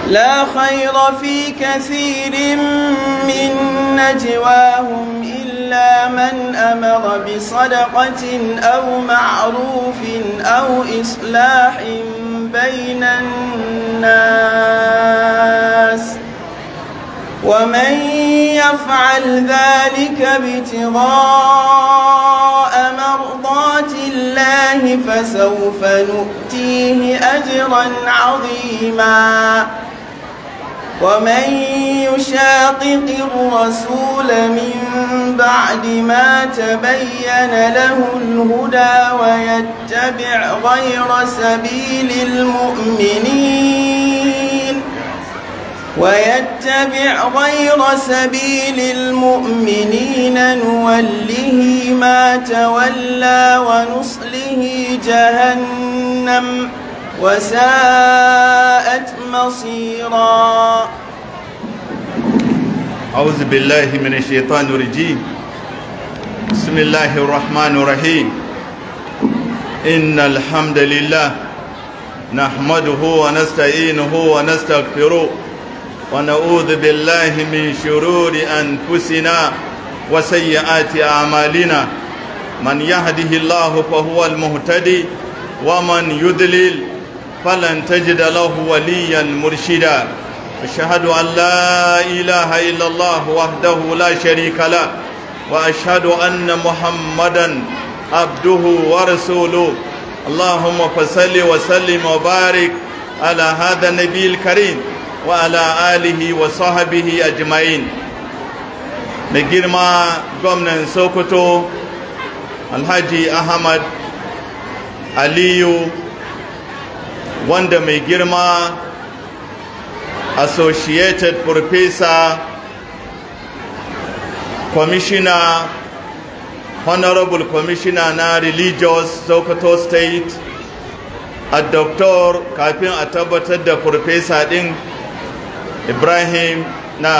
لا خير في كثير من نجواهم إلا من أمر بصدقة أو معروف أو إصلاح بين الناس ومن يفعل ذلك ابتغاء مرضات الله فسوف نؤتيه أجرا عظيما ومن يشاقق الرسول من بعد ما تبين له الهدى ويتبع غير سبيل المؤمنين ويتبع غير سبيل المؤمنين نوله ما تولى ونصله جهنم وساءت مصيرا أعوذ بالله من الشيطان الرجيم بسم الله الرحمن الرحيم إن الحمد لله نحمده ونستعينه ونستغفره ونعوذ بالله من شرور أنفسنا وسيئات أعمالنا من يهده الله فهو المهتدي ومن يضلل فلن تجد له وليا مرشدا أشهد أن لا إله إلا الله وحده لا شريك له وأشهد أن محمدا عبده ورسوله اللهم فصل وسلم وبارك على هذا النبي الكريم وعلى آله وصحبه أجمعين مجرما gwamnan Sokoto Alhaji Ahmad Aliyu wanda mai girma associated professor commissioner honorable commissioner na religious sokoto state a doctor kafin a tabbatar da professor din ibrahim na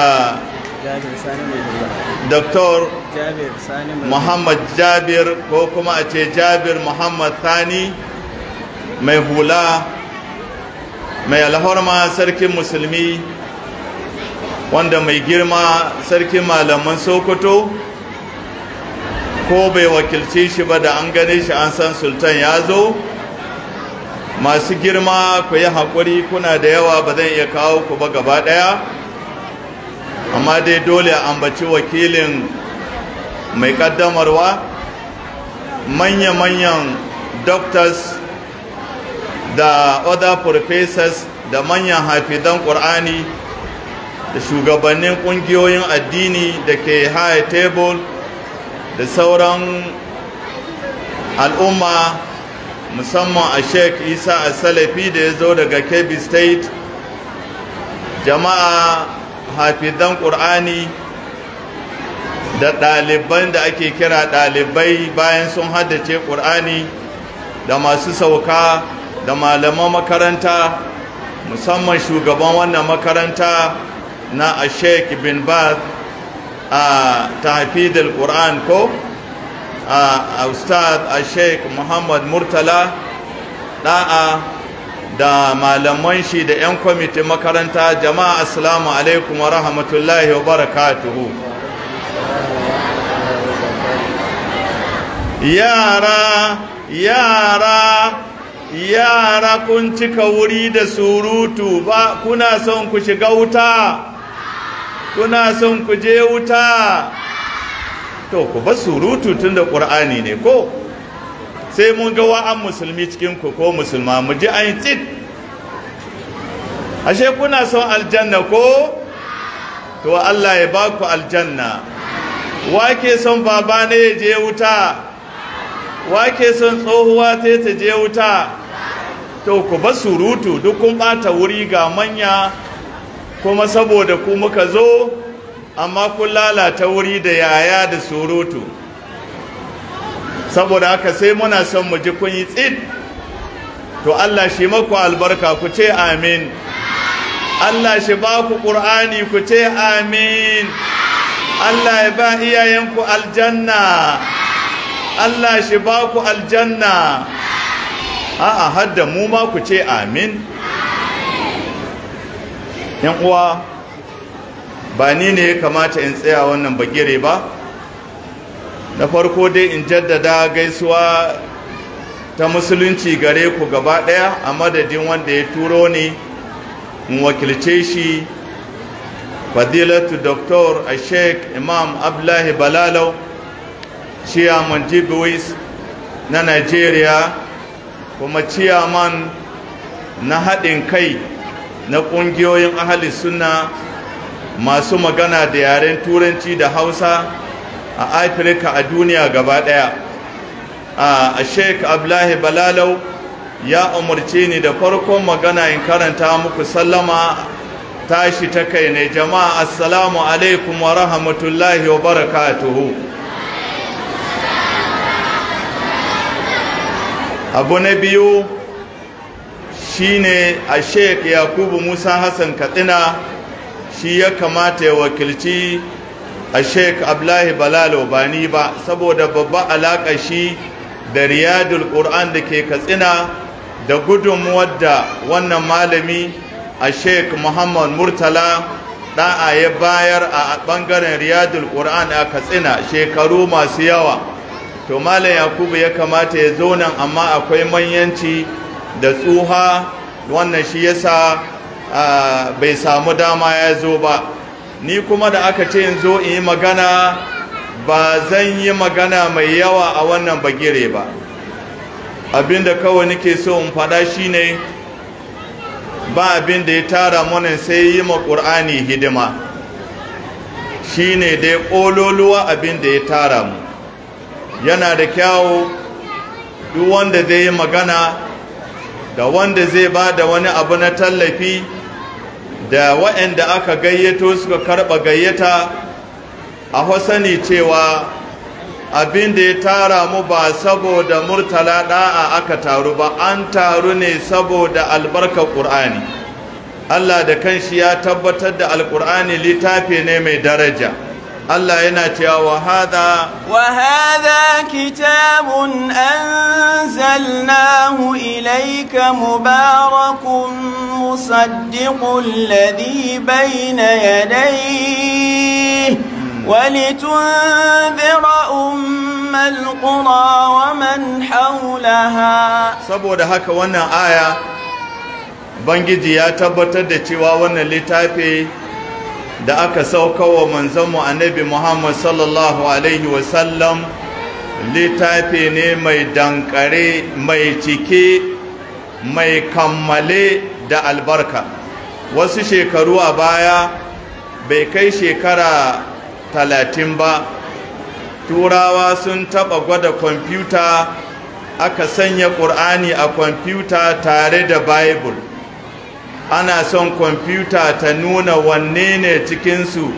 Dr. Muhammad Jabir ko kuma a ce Jabir Muhammad Thani mai hula mai alhorma sarkin musulmi wanda mai girma sarkin malaman Sokoto ko bai wakilce shi ba da an gane shi an san sultan ya zo masu girma ku yi haƙuri kuna da yawa ba zan iya kawo ku ba gaba ɗaya amma dai dole a ambaci wakilin mai kaddamarwa manya-manyan doctors da other professors da manyan hafizan ƙur'ani da shugabannin ƙungiyoyin addini da ke high table da sauran al'umma musamman a sheik isa a salafi da ya zo daga kebbi state jama'a hafizan ƙur'ani da ɗaliban da ake kira ɗalibai bayan sun haddace ƙur'ani da masu sauka da malaman makaranta musamman shugaban wannan makaranta na a sheik bin bath a tahfidul ƙur'an ko a ustad a sheik muhammad murtala ɗa'a da malaman shi da 'yan kwamitin makaranta jama'a assalamu alaikum wa rahmatullahi wa barakatuhu yara yara yara kun cika wuri da surutu ba kuna son ku shiga wuta kuna son ku je wuta to ku ba surutu tun da ƙur'ani ne ko sai mun ga wa'an musulmi cikin ku ko musulma mu ji an tsit ashe kuna son aljanna ko to Allah ya ba ku aljanna wake son baba ne ya je wuta wake son tsohuwa ta ta je wuta to ku ba surutu duk kun bata wuri ga manya kuma saboda ku muka zo amma kun lalata wuri da yaya da surutu saboda haka sai muna son mu ji kun yi tsid to Allah shi maku albarka ku ce amin Allah shi ba ku ƙur'ani ku ce amin Allah ya ba iyayenku aljanna Allah shi ba ku aljanna a'a hadda mu ma ku ce amin yan uwa ba ni ne ya kamata in tsaya wannan bagire ba na farko dai in jaddada gaisuwa ta musulunci gare ku gaba ɗaya a madadin wanda ya turo ni in wakilce shi fadilatu doktor a sheik imam abdullahi balalau ciyaman jibuwis na nigeria kuma ciyaman na haɗin kai na ƙungiyoyin ahali suna masu magana da yaren turanci da hausa a afirka a duniya gaba ɗaya a sheik abdullahi balalau ya umarce ni da farkon magana in karanta muku sallama tashi ta kai ne jama'a assalamu alaikum wa rahmatullahi wa barakatuhu abu na biyu shine a sheik yakubu musa hassan katsina shi ya kamata ya wakilci a sheik ablahi balalo ba ni ba saboda babba alaƙa shi da riyadul ƙur'an da ke katsina da gudunmuwar da wannan malami a sheik muhammad murtala ɗa'a ya bayar a ɓangaren riyadul ƙur'an a katsina shekaru masu yawa to malam yakubu ya kamata ya zo nan amma akwai manyanci da tsuha wannan shi yasa bai samu dama ya zo ba ni kuma da aka ce in zo in yi magana ba zan yi magana mai yawa a wannan bagire ba abinda kawai nake so in faɗa shine ba abin da ya tara mana sai yi ma ƙur'ani hidima shine dai ƙololuwa abin da ya tara mu yana da kyawu duk wanda zai yi magana da wanda zai ba da wani abu na tallafi da waɗanda aka gayyato suka karɓa gayyata a hasani cewa abin da ya tara mu ba saboda murtala ɗa'a aka taru ba an taru ne saboda albarkar ƙur'ani Allah da kanshi ya tabbatar da alƙur'ani littafi ne mai daraja Allah yana cewa wa hada wa hada kitabun anzalnahu ilayka mubarakun musaddiqul ladhi bayna yadayhi ولتنذر أم القرى ومن حولها saboda haka wannan aya bangiji ya tabbatar da cewa wannan littafi da aka sauka wa manzanmu annabi Muhammad sallallahu Alaihi wasallam littafi ne mai dankare mai cike mai kammale da albarka wasu shekaru a baya bai kai shekara talatin ba turawa sun taɓa gwada kwamfuta aka sanya ƙur'ani a kwamfuta tare da bible ana son kwamfuta ta nuna wanne ne cikinsu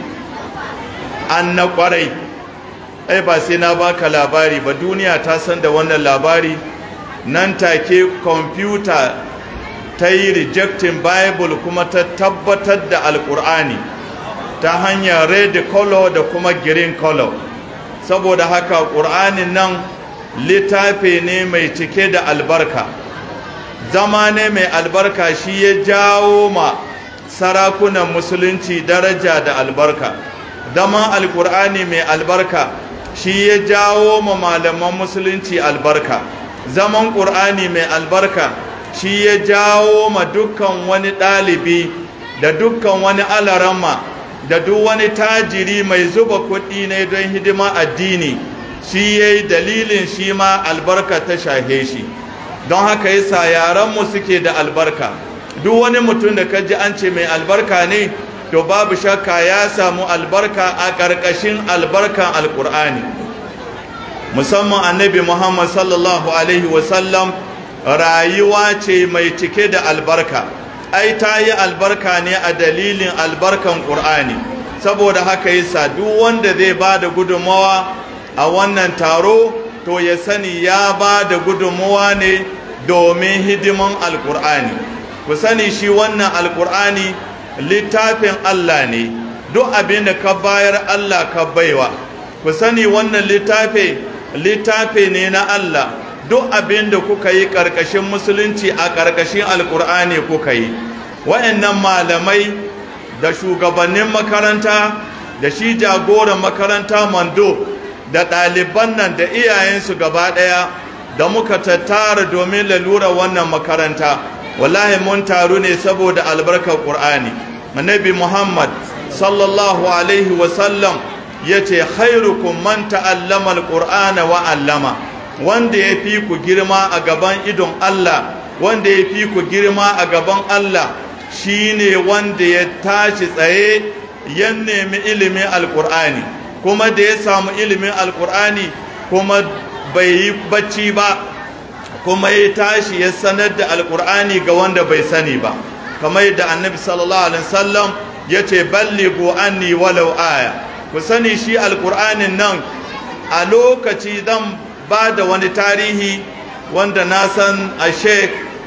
an na kwarai ai ba sai na baka labari ba duniya ta san da wannan labari nan take kwamfuta ta yi rejecting bible kuma ta tabbatar da alkur'ani ta hanyar red color da kuma green color saboda haka ƙur'anin nan littafi ne mai cike da albarka zama ne mai albarka shi ya jawo ma sarakunan musulunci daraja da albarka zama alkur'ani mai albarka shi ya jawo ma malaman musulunci albarka zaman ƙur'ani mai albarka shi ya jawo ma dukkan wani ɗalibi da dukkan wani alarama da duk wani tajiri mai zuba kuɗi ne don hidima addini shi ya yi dalilin shi ma albarka ta shahe shi don haka yasa yaranmu suke da albarka duk wani mutum da kaji an ce mai albarka ne to babu shakka ya samu albarka a ƙarƙashin albarkan alƙur'ani musamman annabi muhammad sallallahu alaihi wasallam rayuwa ce mai cike da albarka ai ta yi albarka ne a dalilin albarkan ƙur'ani saboda haka yasa duk wanda zai ba da gudunmawa a wannan taro to ya sani ya ba da gudunmuwa ne domin hidiman alkur'ani ku sani shi wannan alkur'ani littafin Allah ne duk abin da ka bayar Allah ka baiwa ku sani wannan littafi littafi ne na Allah duk abin da kuka yi ƙarƙashin musulunci a ƙarƙashin alkur'ani kuka yi wayannan malamai da shugabannin makaranta da shi jagoran makaranta mando da ɗaliban nan da iyayensu gaba ɗaya da muka tattara domin lalura wannan makaranta wallahi mun taru ne saboda albarkar ƙur'ani annabi muhammad sallallahu alaihi wasallam ya ce khairukum man ta'allama alqur'ana wa allama wanda ya fi ku girma a gaban idon Allah wanda ya fi ku girma a gaban Allah shine wanda ya tashi tsaye ya nemi ilimin alqur'ani kuma da ya samu ilimin alqur'ani kuma bai yi bacci ba kuma ya tashi ya sanar da alqur'ani ga wanda bai sani ba kamar yadda annabi sallallahu alaihi wasallam ya ce ballighu anni walau aya ku sani shi alkur'anin nan a lokaci zan ba da wani tarihi wanda na san a sheik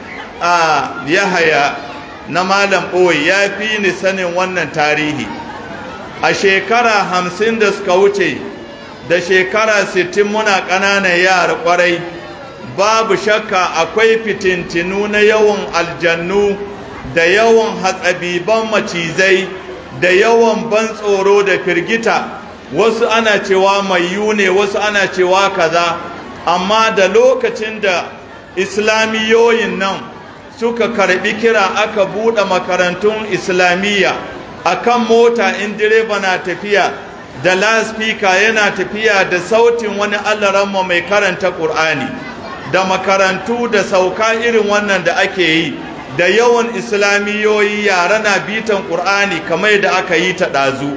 a yahaya na malam ɓoyi ya fi ni sanin wannan tarihi a shekara hamsin da suka wuce da shekara sittin muna ƙananan yara ƙwarai babu shakka akwai fitintinu na yawan aljannu da yawan hatsabiban macizai da yawan ban tsoro da firgita wasu ana cewa mayu ne wasu ana cewa kaza amma da lokacin da islamiyoyin nan suka karbi kira aka buɗe makarantun islamiyya akan mota in direba na tafiya da laspika yana tafiya da sautin wani allaranma mai karanta ƙur'ani da makarantu da sauka irin wannan da ake yi da yawan islamiyoyi yara na bitan ƙur'ani kamar da aka yi ta ɗazu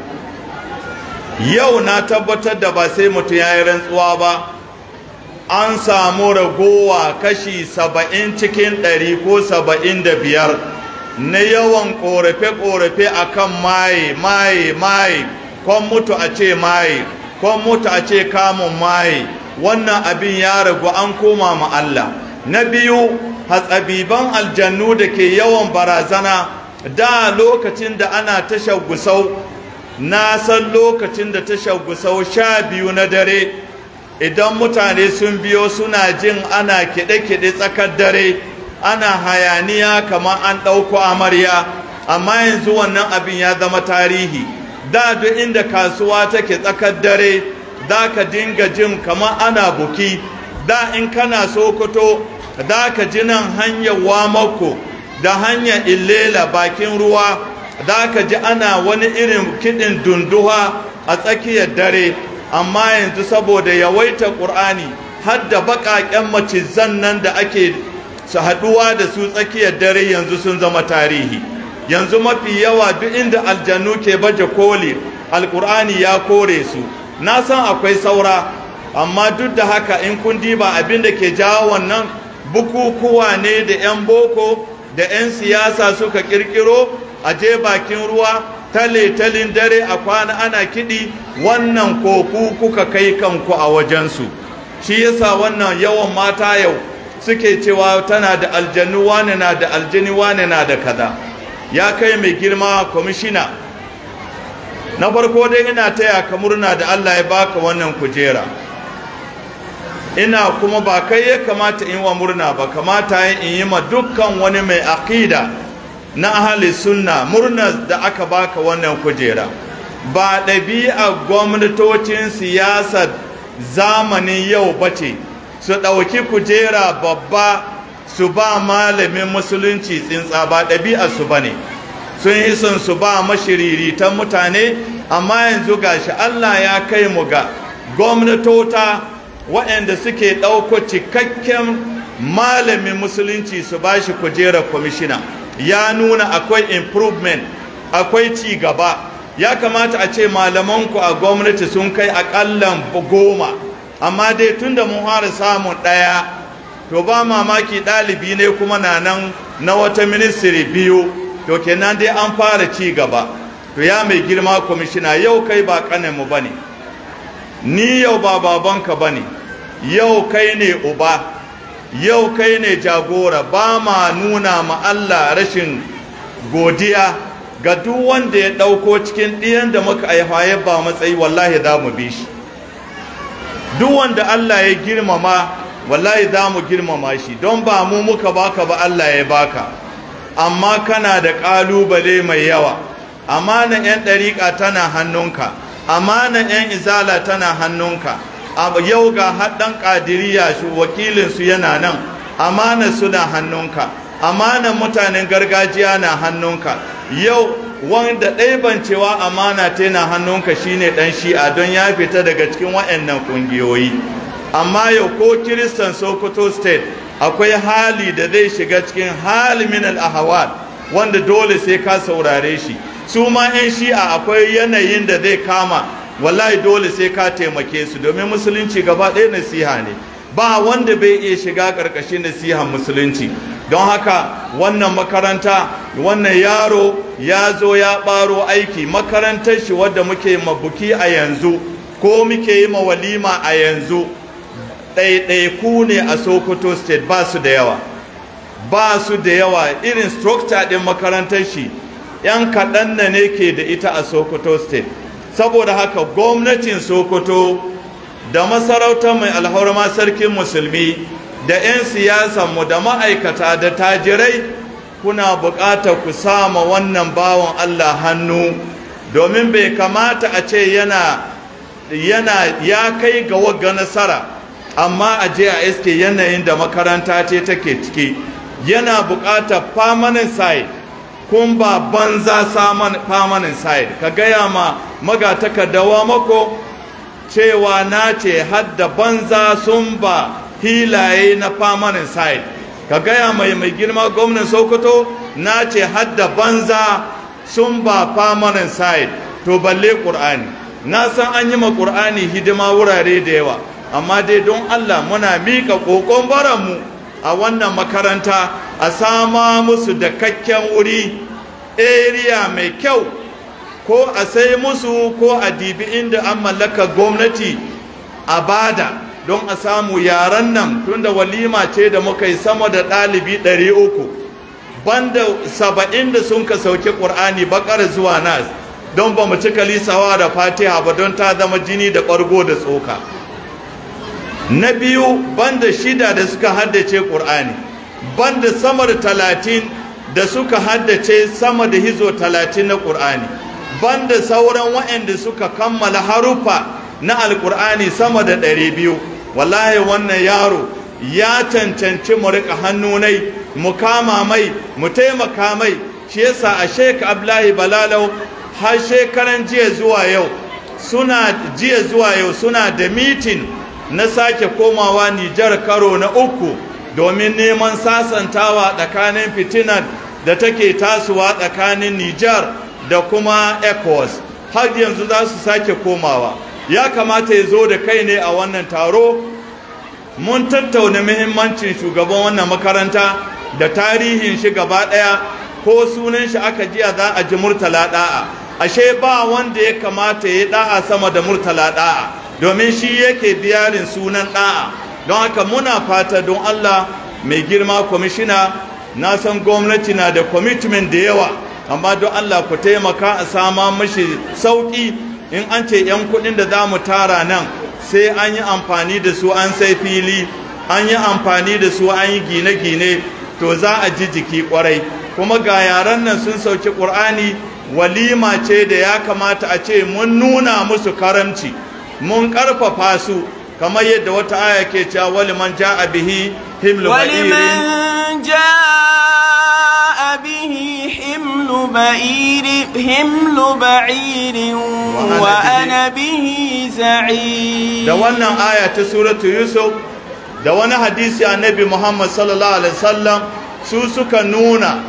yau na tabbatar da ba sai mutum ya yi rantsuwa ba an samu ragowa kashi saba'in cikin ɗari ko saba'in da biyar na yawan ƙorafe-ƙorafe a kan maye maye maye kwan mutu a ce maye kwan mutu a ce kamun maye wannan abin ya ragu an koma ma Allah na biyu hatsabiban aljannu da ke yawan barazana da lokacin da ana tashar gusau na san lokacin da tashar gusau sha biyu na dare idan mutane sun biyo suna jin ana kiɗe-kiɗe tsakar dare ana hayaniya kamar an ɗauko amarya amma yanzu wannan abin ya zama tarihi da duk inda kasuwa take tsakar dare za ka dinga jin kamar ana buki da in kana sokoto da ka ji nan hanyar wamako da hanyar illela bakin ruwa da ka ji ana wani irin kiɗin dunduwa a tsakiyar dare amma yanzu saboda yawaita ƙur'ani har da baƙaƙen macizan nan da ake su haɗuwa da su tsakiyar dare yanzu sun zama tarihi yanzu mafi yawa duk inda aljannu ke baje koli alƙur'ani ya kore su na san akwai saura amma duk da haka in kun diba abin da ke jawo wannan bukukuwa ne da 'yan boko da 'yan siyasa suka kirkiro a je bakin ruwa tale-talin dare a kwana ana kiɗi wannan koku kuka kai kanku a wajensu shi yasa wannan yawan mata yau suke cewa tana da aljannu wane na da aljani wane na da kaza ya kai mai girma kwamishina na farko dai ina taya ka murna da Allah ya baka wannan kujera ina kuma ba kai ya kamata in wa murna ba kamata in yi ma dukkan wani mai aqida na ahli sunna murna da aka baka wannan kujera ba ɗabi'a gwamnatocin siyasar zamanin yau bace su ɗauki kujera babba su ba malamin musulunci tsintsa ba ɗabi'ar su bane sun yi son su ba mashiriritan mutane amma yanzu gashi Allah ya kai mu ga gwamnatota waɗanda suke ɗauko cikakken malamin musulunci su ba shi kujerar kwamishina ya nuna akwai improvement akwai ci gaba ya kamata a ce malamanku a gwamnati sun kai aƙallan goma amma dai tun da mun fara samun ɗaya to ba mamaki ɗalibi ne kuma na nan na wata ministry biyu to kenan dai an fara ci gaba to ya mai girma kwamishina yau kai ba mu ba ne ni yau ba babanka ba ne yau kai ne uba yau kai ne jagora ba ma nuna ma Allah rashin godiya ga duk wanda ya ɗauko cikin ɗiyan da muka haifa ya ba matsayi wallahi za mu bi shi duk wanda Allah ya girmama wallahi za mu girmama shi don ba mu muka baka ba Allah ya baka amma kana da ƙalubale mai yawa amanan 'yan ɗariƙa tana hannunka amanan 'yan izala tana hannunka yau ga haɗin ƙadiriya shi wakilinsu yana nan amanar suna hannunka amanar mutanen gargajiya na hannunka yau wanda ɗaiban cewa amana ta na hannunka shine ɗan shi'a don ya fita daga cikin waɗannan ƙungiyoyi amma yau ko kiristan sokoto state akwai hali da zai shiga cikin hali min al wanda dole sai ka saurare shi su ma 'yan shi'a akwai yanayin da zai kama wallahi dole sai ka taimake su domin musulunci gaba ɗaya nasiha ne ba wanda bai iya shiga ƙarƙashin nasihan musulunci don haka wannan makaranta wannan yaro ya zo ya ɓaro aiki makarantar shi wadda muke mabuki a yanzu ko muke yi ma walima a yanzu ɗaiɗaiku ne a sokoto state ba su da yawa ba su da yawa irin structure ɗin makarantar shi 'yan kaɗan na ne ke da ita a sokoto state saboda haka gwamnatin sokoto da masarautar mai alhorma sarkin musulmi da 'yan siyasanmu da ma'aikata da tajirai kuna buƙatar ku sama wannan bawan Allah hannu domin bai kamata a ce yana yana ya kai ga wagga nasara amma a je a iske yanayin da makaranta ce take ciki yana buƙatar permanent side kun ba banza saman permanent side ka gaya ma magatakardawa mako cewa na ce hadda banza sun ba hilaye na permanent side ka gaya mai mai girma gwamnan sokoto na ce hadda banza sun ba permanent side to balle ƙur'ani na san an yi ma ƙur'ani hidima wurare da yawa amma dai don allah muna miƙa ƙoƙon baranmu a wannan makaranta a sama musu da kakken wuri area mai kyau ko a sai musu ko a dibi inda an mallaka gwamnati a bada don a samu yaran nan tunda walima ce da muka yi sama da ɗalibi ɗari uku banda saba'in da sun ka sauke ƙur'ani bakar zuwa nas don ba mu cika lisawa da fatiha ba don ta zama jini da ɓargo da tsoka na biyu banda shida da suka haddace ƙur'ani banda sama da talatin da suka haddace sama da hizo talatin na ƙur'ani banda sauran waɗanda suka kammala harufa na alƙur'ani sama da ɗari biyu wallahi wannan yaro ya cancanci mu riƙa hannunai mu kama mai mu taimaka mai shi yasa a shek ablahi balalau har shekaran jiya zuwa yau suna jiya zuwa yau suna da mitin na sake komawa nijar karo na uku domin neman sasantawa tsakanin fitinar da take tasowa tsakanin Nijar da kuma ECOWAS har yanzu za su sake komawa ya kamata ya zo da kai ne a wannan taro mun tattauna muhimmancin shugaban wannan makaranta da tarihin shi gaba ɗaya ko sunan shi aka jiya za a ji murtala da'a ashe ba wanda ya kamata ya da'a sama da murtala da'a domin shi yake biyarin sunan da'a don haka muna fata don Allah mai girma kwamishina na san gwamnati na da commitment da yawa amma don Allah ku taimaka a sama mashi sauki in an ce 'yan kuɗin da za mu tara nan sai an yi amfani da su an sai fili an yi amfani da su an yi gine-gine to za a ji jiki kwarai kuma ga yaran nan sun sauki ƙur'ani walima ce da ya kamata a ce mun nuna musu karamci mun ƙarfafa su kamar yadda wata aya ke cewa waliman ja'a bihi himlu ولمن جاء به حمل بعير حمل بعير وأنا به زعيم da wannan aya ta suratu yusuf da wani hadisi annabi muhammad sallallahu alaihi wasallam su suka nuna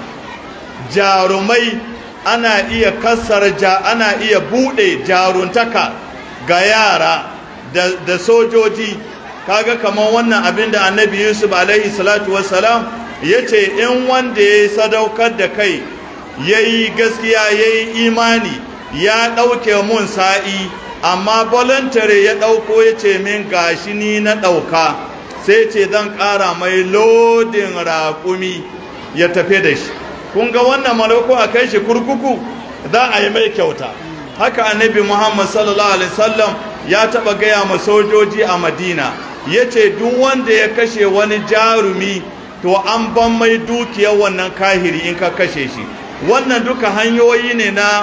jarumai ana iya kassara ja ana iya bude jaruntaka ga yara da, da sojoji kaga kamar wannan abin da annabi yusuf alaihi salatu wassalam ya ce in wanda ya yi sadaukar da kai ya yi gaskiya ya yi imani ya ɗauke mun sa'i amma voluntary ya ɗauko ya ce min gashi ni na ɗauka sai ce zan ƙara mai lodin raƙumi ya tafi da shi kun ga wannan malako a kai shi kurkuku za a yi mai kyauta haka annabi muhammad sallallahu alaihi wasallam ya taɓa gaya ma sojoji a madina ya ce duk wanda ya kashe wani jarumi to an ban mai dukiyar wannan kahiri in ka kashe shi wannan duka hanyoyi ne na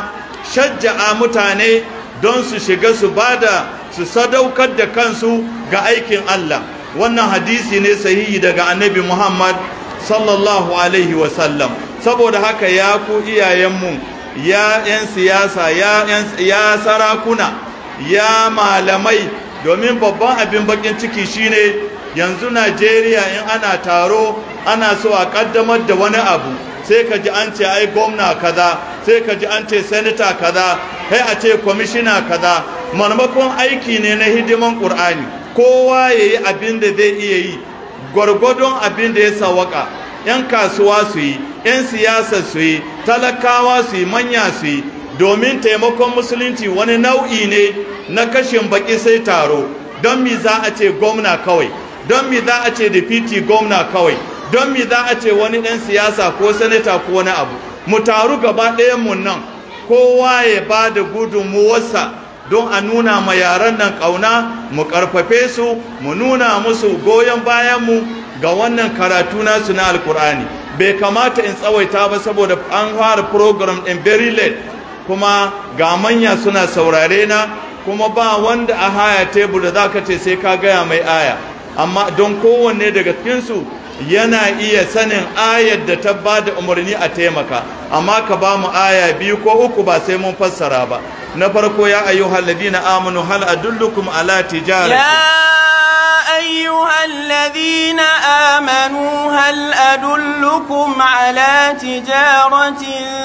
shajja'a mutane don su shiga su bada su sadaukar da kansu ga aikin Allah wannan hadisi ne sahihi daga annabi Muhammad sallallahu alaihi wasallam saboda haka ya ku iyayenmu ya 'yan siyasa ya sarakuna ya malamai domin babban abin bakin ciki shine yanzu Najeriya in ana taro ana so a kaddamar da wani abu sai ka ji an ce ai gwamna kaza sai ka ji an ce senator kaza sai a ce kwamishina kaza marmakon aiki ne na hidiman ƙur'ani kowa ya yi abin da zai iya yi gwargwadon abin da ya sawaka 'yan kasuwa su yi 'yan siyasa su yi talakawa su yi manya su yi domin taimakon musulunci wani nau'i ne na kashin baki sai taro don mi za a ce gwamna kawai don mi za a ce deputy gwamna kawai don mi za a ce wani ɗan siyasa ko sanata ko wani abu mu taru gaba mu nan kowa ya ba da gudunmuwarsa don a nuna ma yaran nan ƙauna mu ƙarfafe su mu nuna musu goyon bayanmu ga wannan karatu nasu na alkur'ani bai kamata in tsawaita ba saboda an fara program ɗin very late kuma ga manya suna saurare na kuma ba wanda a haya tebur da za ka ce sai ka gaya mai aya amma don kowanne daga cikinsu yana iya sanin ayar da ta ba da umarni a taimaka amma ka ba mu aya biyu ko uku ba sai mun fassara ba na farko ya ayyuhal ladina amanu hal adullukum ala tijarati يا أيها الذين آمنوا هل أدلكم على تجارة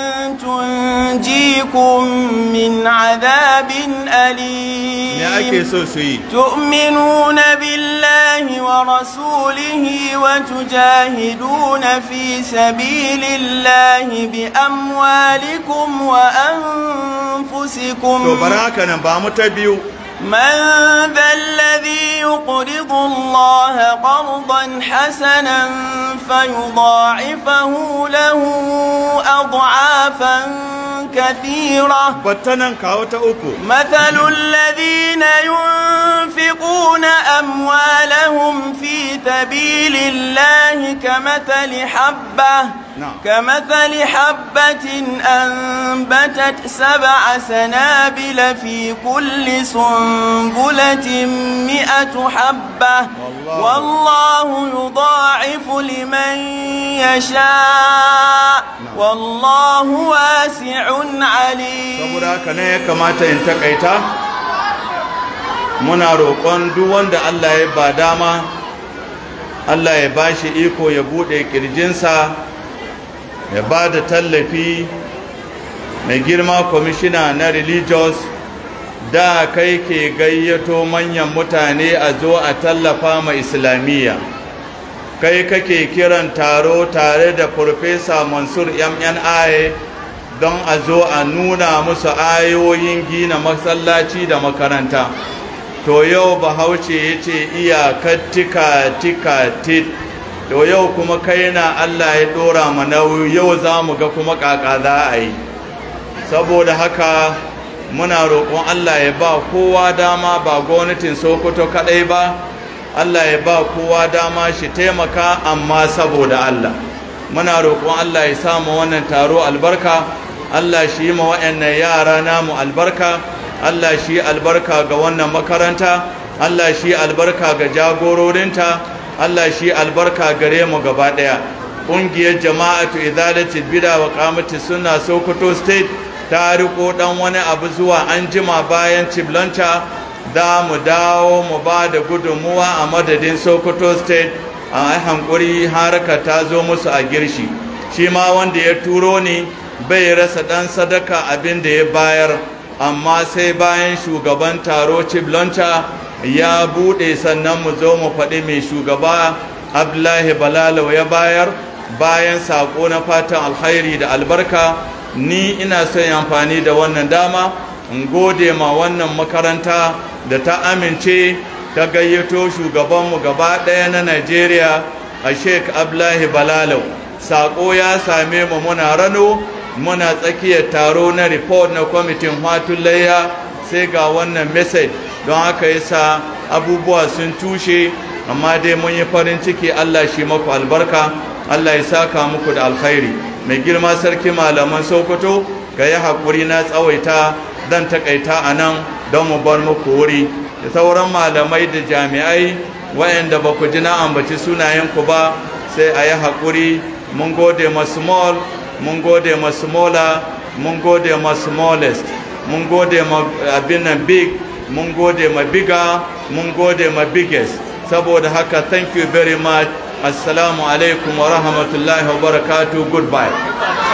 تنجيكم من عذاب me أليم ake so su yi تؤمنون بالله ورسوله وتجاهدون في سبيل الله بأموالكم وأنفسكم to bari haka nan ba mu ta biyu من ذا الذي يقرض الله قرضا حسنا فيضاعفه له أضعافا كثيرة battanan kawo ta uku مثل الذين ينفقون أموالهم في سبيل الله كمثل حبة نعم. كمثل حبة أنبتت سبع سنابل في كل سنبلة مئة حبة والله. والله يضاعف لمن يشاء والله واسع عليم saboda haka ne ya kamata in takaita muna roƙon duk wanda Allah ya ba dama Allah ya ba shi iko ya buɗe ƙirjinsa ya ba da tallafi mai girma kwamishina na religious da kai ke gayyato manyan mutane a zo a tallafa ma islamiyya kai kake kiran taro tare da Farfesa Mansur MNI don a zo a nuna musu ayoyin gina masallaci da makaranta. To yau Bahaushe ya ce iyakar tika tika tit, to yau kuma kai na Allah ya ɗora ma nauyi yau za mu ga kuma ƙaƙa za a yi. Saboda haka muna roƙon Allah ya ba kowa dama ba gwamnatin Sokoto kaɗai ba. Allah ya ba kowa dama shi taimaka amma saboda Allah muna roƙon Allah ya samu wannan taro albarka Allah shi yi ma waɗannan yara namu albarka Allah shi albarka ga wannan makaranta Allah shi albarka ga jagororinta Allah shi albarka gare mu gaba ɗaya ƙungiyar jama'atu izalatul bida wa qamati sunna Sokoto state ta riko dan wani abu zuwa anjima bayan ciblanta za mu dawo mu ba da gudunmuwa a madadin sokoto state a hankuri haraka ta zo musu a girshi shi ma wanda ya turo ni bai rasa ɗan sadaka abin da ya bayar amma sai bayan shugaban taro ciblonta ya buɗe sannan mu zo mu faɗi mai shugaba abdullahi balalau ya bayar bayan saƙo na fatan alkhairi da albarka ni ina son yi amfani da wannan dama in gode ma wannan makaranta da ta amince ta gayyato shugabanmu gaba ɗaya na Najeriya a Sheikh Abdullahi Balalau. Sako ya same mu muna rano muna tsakiyar taro na report na kwamitin Hatulayya sai ga wannan message don haka yasa abubuwa sun tushe amma dai mun yi farin ciki Allah shi maku albarka Allah ya saka muku da alkhairi mai girma sarki malaman Sokoto ka yi haƙuri na tsawaita zan takaita a nan don mu bar muku wuri da sauran malamai da jami'ai wayanda ba ku ji na ambaci sunayenku ba sai a yi haƙuri mun gode ma small mun gode ma smaller mun gode ma smallest mun gode ma abin nan big mun gode ma bigger mun gode ma biggest saboda haka thank you very much assalamu alaikum wa rahmatullahi wa barakatuh goodbye